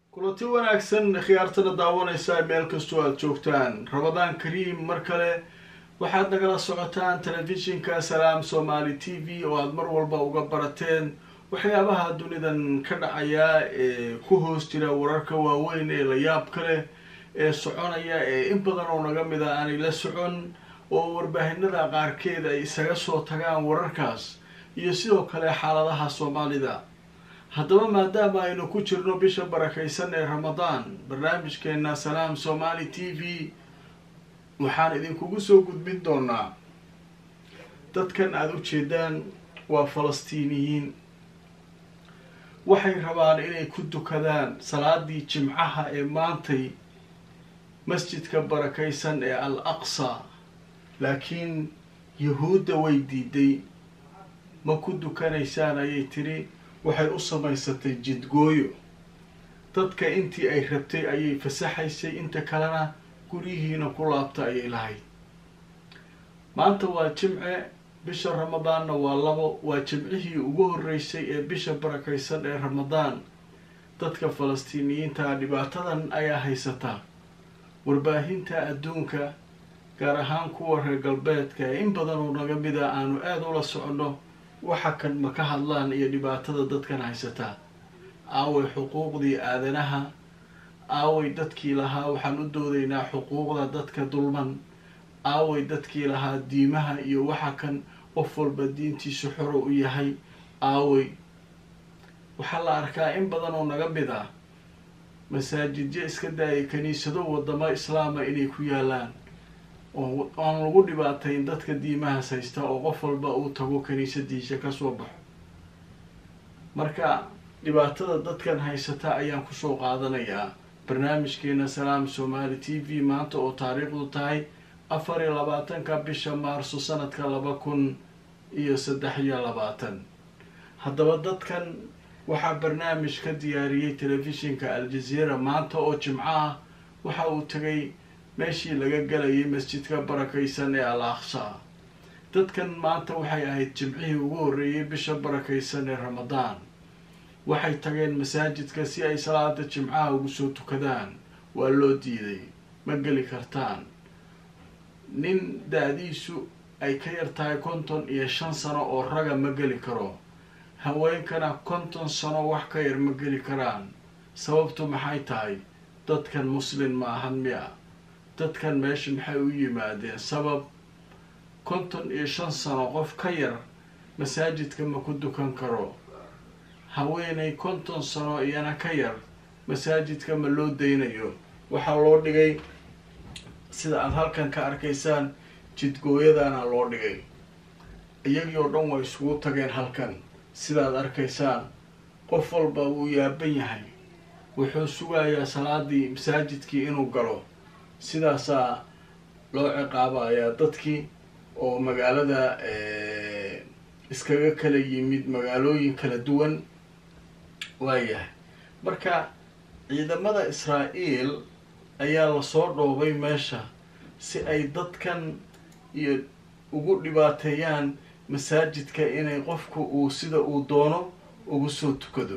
kulanti wanaagsan khiyaartana daawanaysaa meel kastoo aada joogtaan ramadaan kariim mar kale waxaad nagala socotaan telefishinka salaam somaali t v oo aada mar walba uga barateen waxyaabaha dunidan ka dhacaya ee ku hoos jira wararka waaweyn ee la yaab kale ee soconaya ee in badan oo naga mid a aanay la socon oo warbaahinada qaarkeed ay isaga soo tagaan wararkaas iyo sidoo kale xaaladaha soomaalida haddaba maadaama aynu ku jirno bisha barakaysan ee ramadaan barnaamijkeena salaam somaali t v waxaan idinkugu soo gudbin doonaa dadkan aada u jeedaan waa falastiiniyiin waxay rabaan inay ku dukadaan salaadii jimcaha ee maantay masjidka barakaysan ee al aqsa laakiin yahuudda way diiday ma ku dukanaysaan ayay tiri waxay u samaysatay jidgooyo dadka intii ay rabtay ayay fasaxaysay inta kalena guryihiina ku laabta ayay lahayd maanta waa jimce bisha ramadaanna waa labo waa jimcihii ugu horreysay ee bisha barakaysan ee ramadaan dadka falastiiniyiinta dhibaatadan ayaa haysataa warbaahinta adduunka gaar ahaan kuwa reer galbeedka ee in badan oo naga mida aanu aada ula soconno waxa kan ma ka hadlaan iyo dhibaatada dadkan haysataa aaway xuquuqdii aadanaha aaway dadkii lahaa waxaan u doodaynaa xuquuqda dadka dulman aaway dadkii lahaa diimaha iyo waxa kan qof walba diintiisu xoro u yahay aaway waxaa la arkaa in badan oo naga mid ah masaajidyo iska daayay kaniisado wadamo islaama inay ku yaalaan oo aan lagu dhibaatayn dadka diimahaas haysta oo qof walba uu tago kaniisadiisa kasoo baxo marka dhibaatada dadkan haysata ayaan kusoo qaadanayaa barnaamijkeena salaam somaali t v maanta oo taariikhdu tahay afar iyo labaatanka bisha maarso sanadka laba kun iyo saddex iyo labaatan haddaba dadkan waxaa barnaamij ka diyaariyey telefishinka al-jazeera maanta oo jimco ah waxa uu tagay meeshii laga galayay masjidka barakaysan ee al aqsa dadkan maanta waxay ahayd jimcihii ugu horreeyay bisha barakaysan ee ramadaan waxay tageen masaajidka si ay salaada jimcaha ugu soo tukadaan waa loo diiday ma geli kartaan nin da-diisu ay ka yar tahay konton iyo shan sano oo raga ma geli karo haweenkana konton sano wax ka yar ma geli karaan sababtu maxay tahay dadkan muslin ma ahan miya dadkan meesha maxay u yimaadeen sabab konton iyo shan sano qof ka yar masaajidka ma ku dukan karo haweenay konton sano iyana ka yar masaajidka ma loo daynayo waxaa loo dhigay sida aada halkan ka arkaysaan jidgooyadana loo dhigay iyagii oo dhan way isugu tageen halkan sidaad arkaysaan qof walba wuu yaaban yahay wuxuu sugayaa salaadii masaajidkii inuu galo sidaasaa loo ciqaabayaa dadkii oo magaalada iskaga kala yimid magaalooyin kala duwan waayahay marka ciidamada israa-el ayaa lasoo dhoobay meesha si ay dadkan iyo ugu dhibaateeyaan masaajidka inay qofku uu sida uu doono ugu soo tukado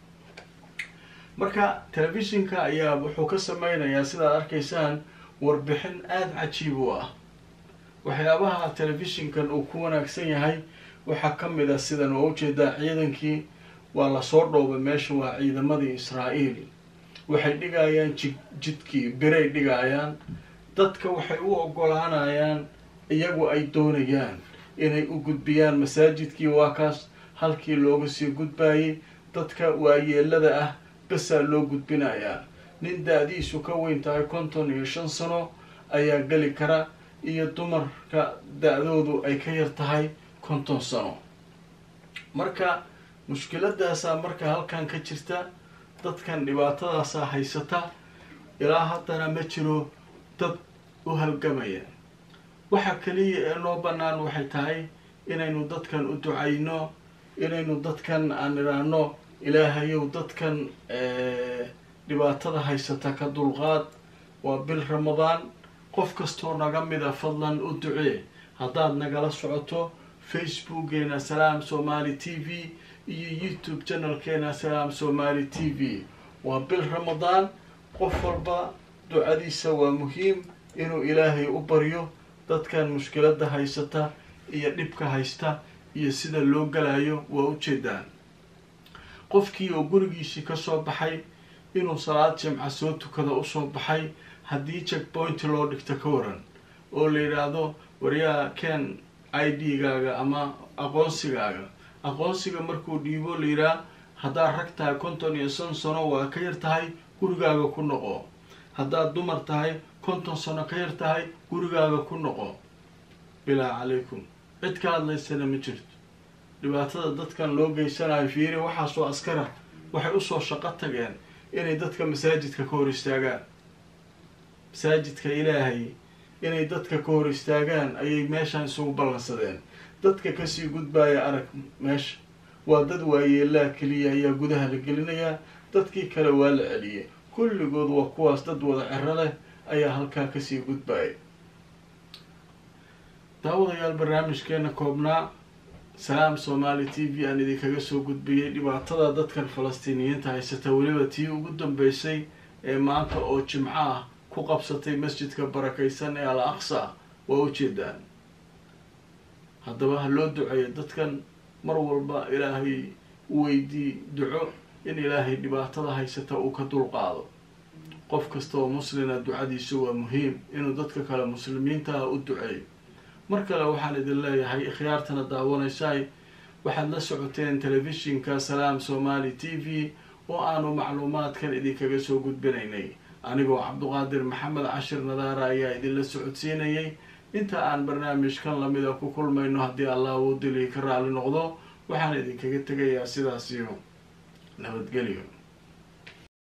marka telefishinka ayaa wuxuu ka sameynayaa sidaad arkaysaan warbixin aada cajiib u ah waxyaabaha telefishinkan uu ku wanaagsan yahay waxaa ka mid ah sidan waa ujeedaa ciidankii waa lasoo dhoobay meesha waa ciidamadii israa-el waxay dhigayaan ji jidkii biray dhigayaan dadka waxay u ogolaanayaan iyagu ay doonayaan inay u gudbiyaan masaajidkii waa kaas halkii looga sii gudbayay dadka waayeelada ah basaa loo gudbinayaa nin da-diisu ka weyn tahay konton iyo shan sano ayaa geli kara iyo dumarka da-doodu ay ka yar tahay konton sano marka mushkiladaasaa marka halkan ka jirta dadkan dhibaatadaasaa haysata ilaa haddana ma jiro dad u halgamaya waxa kaliya ee noo bannaan waxay tahay inaynu dadkan u ducayno inaynu dadkan aan idhaahno ilaahayow dadkan dhibaatada haysata ka dulqaad waa bil ramadaan qof kastoo naga mida fadlan u ducee haddaad nagala socoto facebookeena salaam somaali t v iyo youtube channelkeena salaam somaali t v waa bil ramadaan qof walba ducadiisa waa muhiim inuu ilaahay u baryo dadkan mushkiladda haysata iyo dhibka haysta iyo sida loo galayo waa ujeedaan qofkii oo gurigiisii kasoo baxay inuu salaad jimca soo tukada usoo baxay haddii checkpoint loo dhigto ka waran oo la yidhaahdo waryaa ken i d gaaga ama aqoonsigaaga aqoonsiga markuu dhiibo la yidhaah haddaad rag tahay konton iyo shan sano waa ka yar tahay gurigaaga ku noqo haddaad dumar tahay konton sano ka yar tahay gurigaaga ku noqo bilaa calaykum cid ka hadlaysana ma jirto dhibaatada dadkan loo geysanayo fiiri waxaasoo askara waxay usoo shaqo tageen inay dadka masaajidka ka hor istaagaan masaajidka ilaahay inay dadka ka hor istaagaan ayay meeshan isugu ballansadeen dadka kasii gudbaya arag meesha waa dad waayeelaa keliya ayaa gudaha la gelinayaa dadkii kale waa la celiyay kulligood waa kuwaas dad wada cero leh ayaa halkaa kasii gudbaya daawadayaal barnaamijkeena koobnaa salaam somaali t v aan idinkaga soo gudbiyey dhibaatada dadkan falastiiniyiinta haysata weliba tii ugu dambeysay ee maanta oo jimco ah ku qabsatay masjidka barakaysan ee al aqsa waa ujeedaan haddaba ha loo duceeyo dadkan mar walba ilaahay u weydii duco in ilaahay dhibaatada haysata uu ka dulqaado qof kasta oo muslina ducadiisu waa muhiim inuu dadka kale muslimiinta ah u duceeyo mar kale waxaan idin leeyahay ikhyaartana daawanaysaay waxaad la socoteen telefishinka salaam somali t v oo aanu macluumaadkan idinkaga soo gudbinaynay anigoo cabduqaadir maxamed cashir nadaara ayaa idinla socodsiinayay inta aan barnaamijkan lamida ku kulmayno haddii allah uu dili ka raali noqdo waxaan idinkaga tegayaa sidaasiyo nabadgelyo